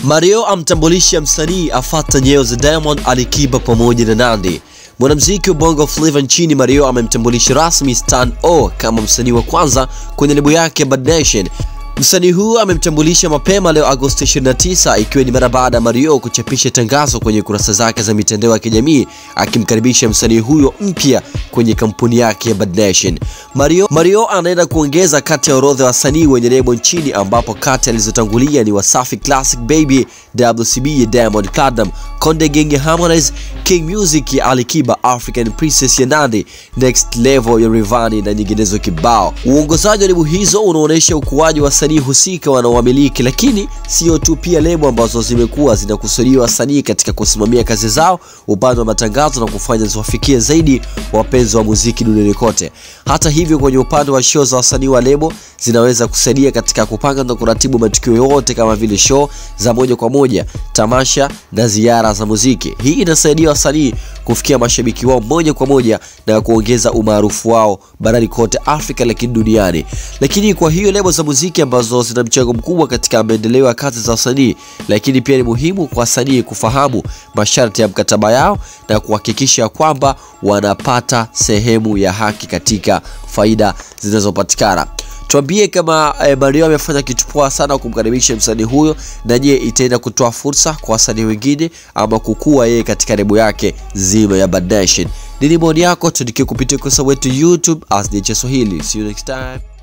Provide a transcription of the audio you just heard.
Mario amtambulisha msanii afata nyeo za Diamond, Alikiba pamoja na Nandy. Mwanamuziki wa Bongo Flava nchini Mario amemtambulisha rasmi Stan O kama msanii wa kwanza kwenye lebo yake Bad Nation. Msanii huu amemtambulisha mapema leo Agosti 29 ikiwa ni mara baada ya Mario kuchapisha tangazo kwenye kurasa zake za mitandao ya kijamii akimkaribisha msanii huyo mpya kwenye kampuni yake ya Bad Nation. Mario, Mario anaenda kuongeza kati ya orodha ya wasanii wenye lebo nchini ambapo kati alizotangulia ni Wasafi Classic Baby, WCB ya Diamond Platnumz, Konde Gang ya Harmonize, King Music ya Alikiba, African Princess ya Nandy, Next Level ya Rayvanny na nyinginezo kibao. Uongozaji wa lebo hizo unaonyesha ukuaji wa wasanii husika wanaowamiliki, lakini sio tu, pia lebo ambazo zimekuwa zinakusudia wasanii katika kusimamia kazi zao, upande wa matangazo na kufanya ziwafikie zaidi wapenzi wa muziki duniani kote. Hata hivyo, kwenye upande wa show za wasanii wa lebo zinaweza kusaidia katika kupanga na kuratibu matukio yote kama vile show za moja kwa moja, tamasha na ziara za muziki. Hii inasaidia wasanii kufikia mashabiki wao moja kwa moja na kuongeza umaarufu wao barani kote Afrika, lakini duniani. Lakini kwa hiyo lebo za muziki ambazo zina mchango mkubwa katika maendeleo ya kazi za wasanii, lakini pia ni muhimu kwa wasanii kufahamu masharti ya mkataba yao na kuhakikisha kwamba wanapata sehemu ya haki katika faida zinazopatikana. Tuambie kama eh, Mario amefanya kitu poa sana kumkaribisha msanii huyo, na je, itaenda kutoa fursa kwa wasanii wengine ama kukua yeye katika lebo yake zima ya Bad Nation? Nini maoni yako? Tuandikie kupitia ukurasa wetu YouTube as DJ Swahili. See you next time.